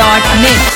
धमाका.net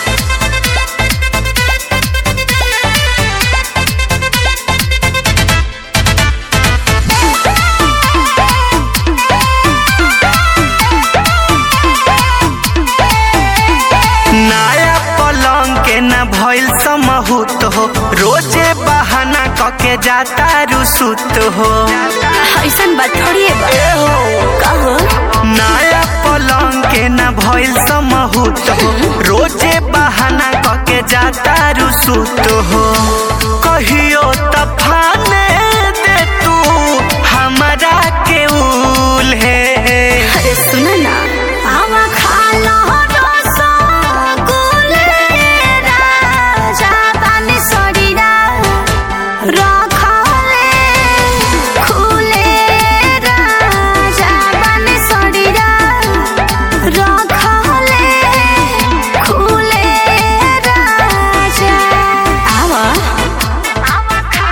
नया पलंग के न भइल समहूत हो रोजे बहाना कके जाता रुसुत हो ऐसन बात थोड़ी है बा ए हो कहो नया पलंग के न भइल समहूत हो रोजे बहाना कके जाता रुसुत हो कहियो तफाने दे तू हमरा के उल है अरे सुन ना आवा खा लो रसगुल्ले राजा पानी सड़ीरा रखले खुले राजा पानी सड़ीरा रखले खुले राजा आवा आवा खा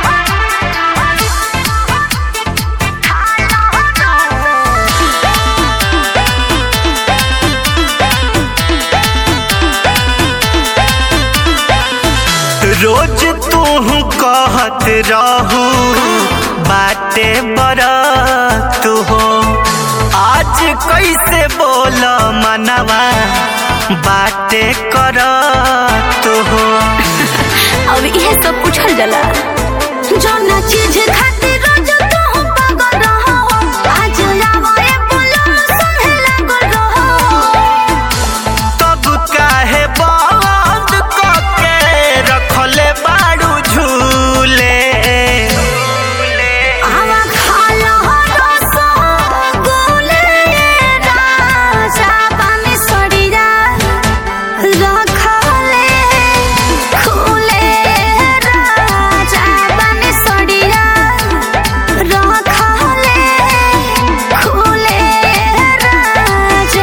रोज तू कहत रहू बाटे बरत हो आज कैसे बोल मनवा बाटे करत हो अब इहे सब पूछल जाला जौना चीज खातिर रोज तू पागल रहो आज आवे बोलो संगे लागल रहो तब काहे बंद कके रखले बाड़ू झूले आवा खा लो रसगुल्ले राजा पानी सड़ीरा रखले खुले राजा पानी सड़ीरा रखले खुले राजा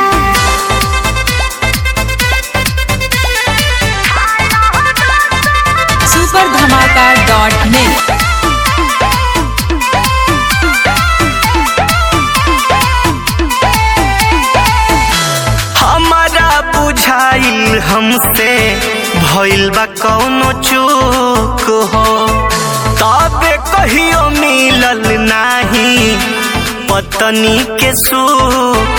सुपर धमाका.net हमारा बुझाइल हमसे भइल बा कौनो चूक हो तबे कहियो मिलल नाही पत्नी के सुख